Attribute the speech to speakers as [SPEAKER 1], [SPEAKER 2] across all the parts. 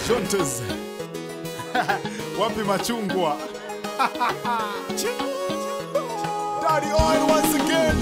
[SPEAKER 1] Shontes. Wapi machungwa? Daddy Oil once again.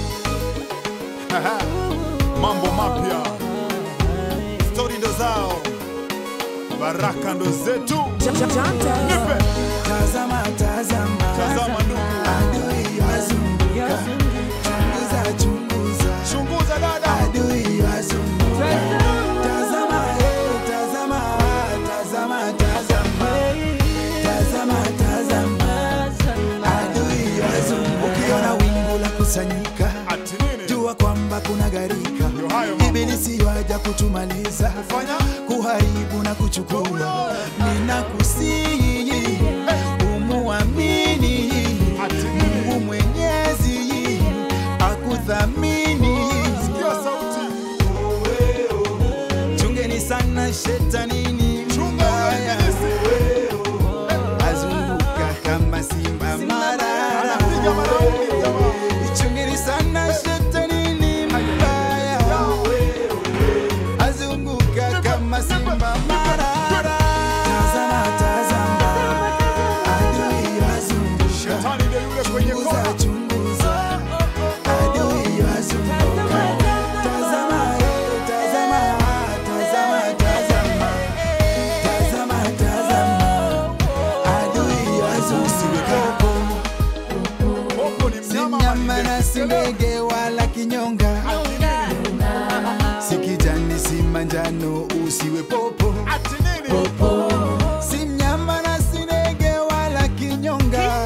[SPEAKER 1] Mambo mapya. Stori ndo zao. Baraka ndo zetu. Nipe.
[SPEAKER 2] Tazama, tazama,
[SPEAKER 1] Tazama ndugu.
[SPEAKER 2] adui wazunguka, chunguza, chunguza,
[SPEAKER 1] Chunguza dada.
[SPEAKER 2] adui wazunguka. Tazama, eh, tazama, tazama, tazama, tazama, tazama, adui wazunguka. Ukiona wingu la kusanyika,
[SPEAKER 1] Ati nini?
[SPEAKER 2] jua kwamba kuna gharika.
[SPEAKER 1] Ndio hayo mambo.
[SPEAKER 2] Ibilisi yaja kutumaliza,
[SPEAKER 1] Fanya.
[SPEAKER 2] kuharibu na kuchukua. Ninakusihi umuamini
[SPEAKER 1] Ati nini?
[SPEAKER 2] Mungu Mwenyezi akuthamini.
[SPEAKER 1] Sikia sauti.
[SPEAKER 2] Chungeni sana shetanini
[SPEAKER 1] Chunga
[SPEAKER 2] mbaya,
[SPEAKER 1] ibilisi.
[SPEAKER 2] azunguka kama simba marara.
[SPEAKER 1] Anapiga maraundi jamaa.
[SPEAKER 2] Chungeni sana shetanini mbaya, azunguka kama simba marara. Tazama, tazama, adui wazunguka.
[SPEAKER 1] Shetani ndio yule kwenye
[SPEAKER 2] Chunguza,
[SPEAKER 1] kona.
[SPEAKER 2] chunguza, adui wazunguka. Tazama, eh, tazama, tazama, tazama, tazama, tazama, adui wazunguka.
[SPEAKER 1] Popo ni
[SPEAKER 2] Si
[SPEAKER 1] mnyama
[SPEAKER 2] mnyama na si
[SPEAKER 1] mwenye
[SPEAKER 2] ndege wala kinyonga,
[SPEAKER 1] Ati nini?
[SPEAKER 2] si kijani si manjano, usiwe popo.
[SPEAKER 1] Ati nini?
[SPEAKER 2] Si mnyama na si ndege wala kinyonga,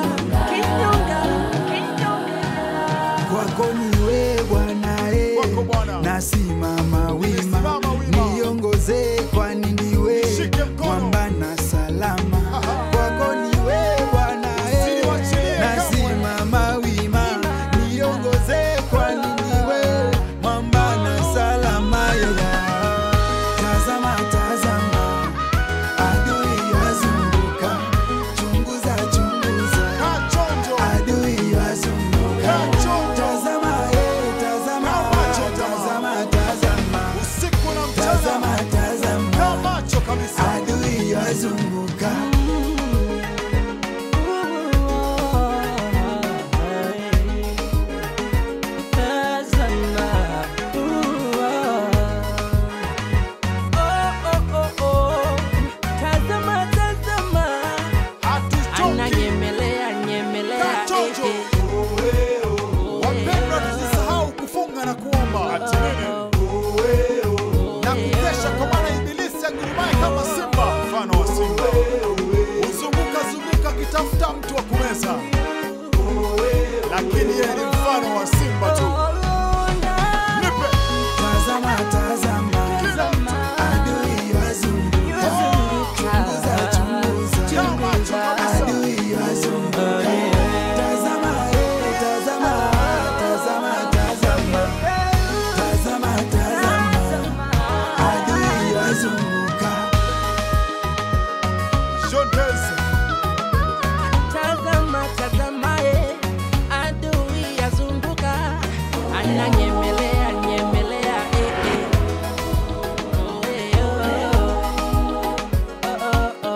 [SPEAKER 2] kwako ni wewe Bwana eh.
[SPEAKER 1] Kwako Bwana.
[SPEAKER 2] nasimama wima,
[SPEAKER 1] Nimesimama wima.
[SPEAKER 2] niongoze kwani ndiwe
[SPEAKER 1] Shike mkono.
[SPEAKER 2] mwamba na salama.
[SPEAKER 1] Aha.
[SPEAKER 2] Kwako ni wewe Bwana eh.
[SPEAKER 1] Usiniwachilie kamwe.
[SPEAKER 2] nasimama wima, niongoze kwani ndiwe mwamba na salama. Yeah. Tazama, tazama, adui wazunguka, chunguza, chunguza
[SPEAKER 1] Kaa chonjo.
[SPEAKER 2] adui wazunguka.
[SPEAKER 1] Kaa chonjo.
[SPEAKER 2] Tazama, eh, tazama,
[SPEAKER 1] Kaa macho,
[SPEAKER 2] tazama, tazama,
[SPEAKER 1] Usiku na mchana.
[SPEAKER 2] tazama, tazama,
[SPEAKER 1] Kaa macho kabisa.
[SPEAKER 2] adui wazunguka.
[SPEAKER 1] Hatuchoki. Kaa chonjo. Wapendwa, tusisahau kufunga na kuomba. Ati nini? Na kukesha kwa maana ibilisi agurumaye kama simba, mfano wa simba. Huzunguka zunguka akitafuta mtu wa kumeza.